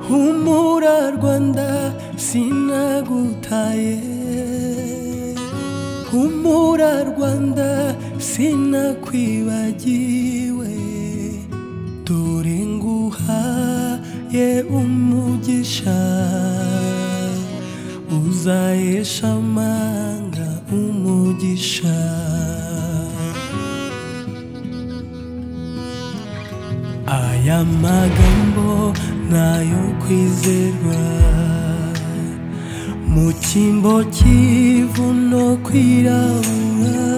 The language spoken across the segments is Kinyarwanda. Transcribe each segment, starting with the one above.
humura rwanda sinagutaye humura rwanda sinakwibagiwe dore nguhaye umugisha uzahesha amanga umugisha aya magambo nayo kwizerwa mu cyimbo cy'ivuno kwirabura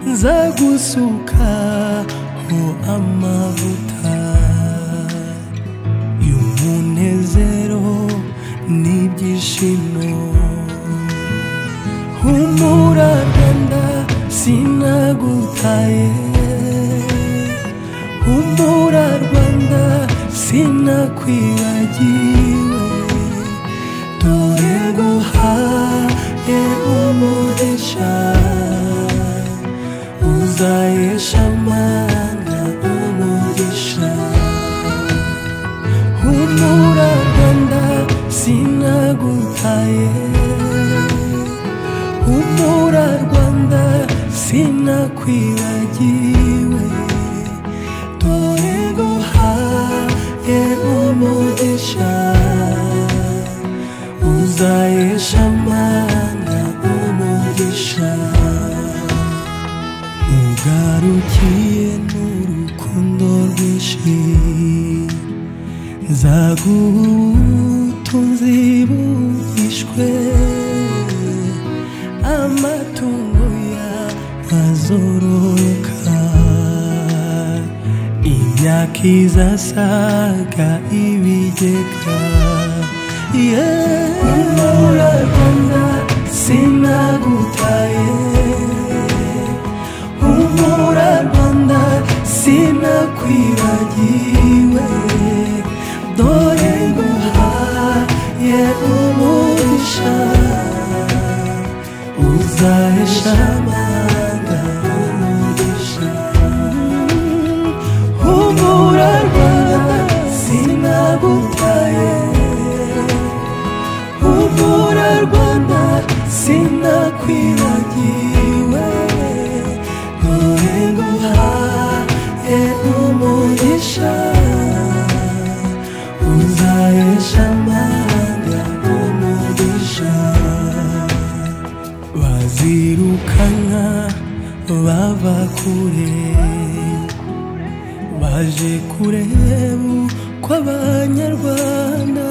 nza gusukaho amavuta y'umunezero n'ibyishimo humura rwanda sinagutaye humura rwanda sinakwibagiwe dore nguhaye umugisha uzahesha amanga umugisha humura rwanda sinagutaye humura rwanda sinakwibagiwe dore nguhaye umugisha uzahesha amanga umugisha ugarukiye n'urukundo rwinshi zagutunzi buhishwe amatungo yazororoka imyaka izasaga ibigega yeura rwanda sinagutaye humura rwanda sinakwibagiwe dore nguhaye umugisha uzahesha amanga umugisha humura rwanda sinagutaye humura rwanda sinakwibagiwe dore nguhaye umugisha uzahesha amanga umugisha bazirukanka bava kure baje kureba uko abanyarwanda